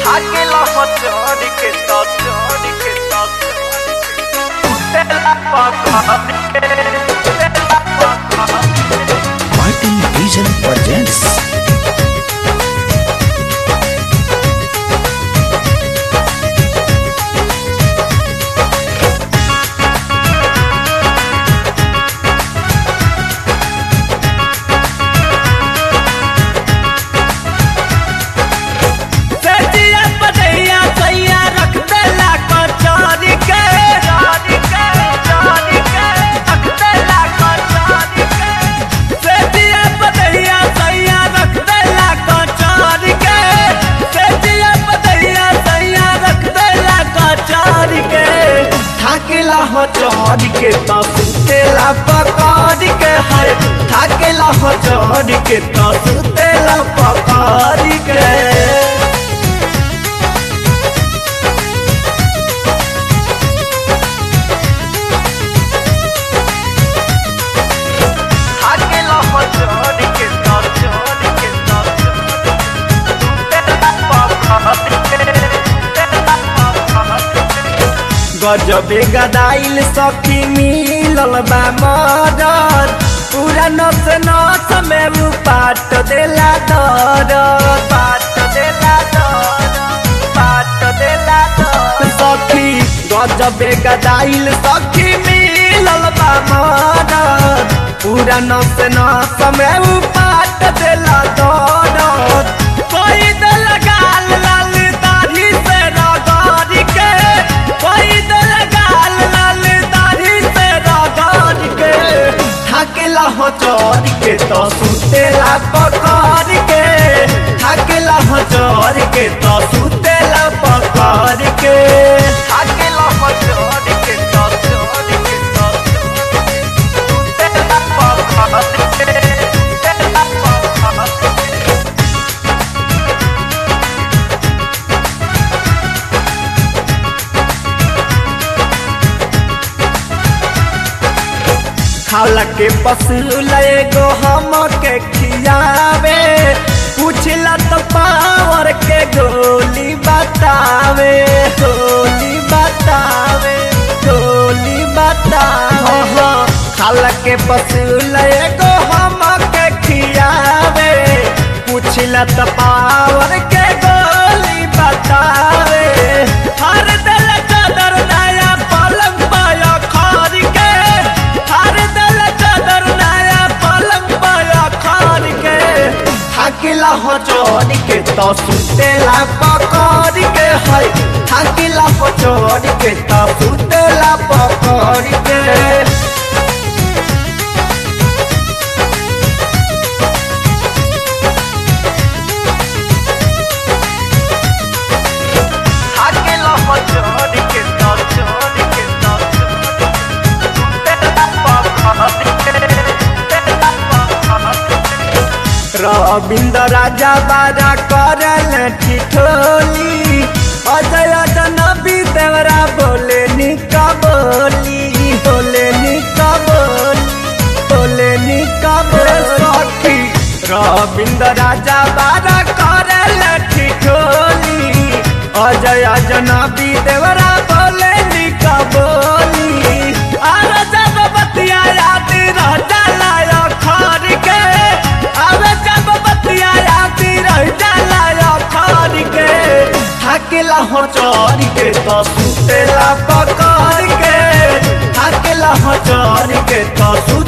Aquela hotdog que tá dog que tá Tela pacote Tela pacote Martin Vision presents सजिया पदैया सैया रख देला कचौरी के चौरी के चौरी के रख देला कचौरी के सजिया पदैया सैया रख देला कचौरी के सजिया पदैया सैया रख देला कचौरी के थाकेला हो चौरी के तो सुतेला पकौड़ी के है थाकेला हो चौरी के तो सुतेला पकौड़ी के Aquela hotdog que tá dog que tá गजबे गदाइल सखी मिलल बा मदर पूरा नस नस में उ पाट देला दर पाट देला दर पाट देला दर सखी गजबे गदाइल सखी मिलल बा मदर पूरा नस नस में उ पाट देला दर कोई दिल गाल लाल दाढ़ी से रगड़ के कोई दिल गाल लाल दाढ़ी से रगड़ के थाकेला हो चोर के तो सुतेला पकड़ के थाकेला हो चोर के तो सुतेला पकड़ के थाकेला हो चोर के तो चोर के तो सुतेला पकड़ के सुतेला पकड़ के खाला के पसूल एगो हम के खियावे पूछला तो पावर के गोली बतावे गोली बतावे गोली बतावे हाँ, खाला के पसूल एगो हम के खियावे पूछला तो पावर के गोली बतावे हर दिल चादर नया पलंग पाया खार के हर दिल चादर नया पलंग पाया खार के थाकिला हो चोरी के तो सुतेला पकड़ के है थाकिला हो चोरी के तो सुतेला पकड़ के Aquela hotdog que tá dog que tá Ravindra राजा बाजा करल ठिठोली अजय जनबी देवरा बोले निका बोली बोले निका बोली बोले निका बोली रविंद्र राजा बाजा करल ठिठोली अजय जनबी देवरा बोले निका बोली अरे जब बतिया याद रह जाला खर के अबे जब बतिया याद रह जाला खर के थाकेला हो चोरी के तो सुतेला पकड़ के थाकेला हो चोरी के तो सु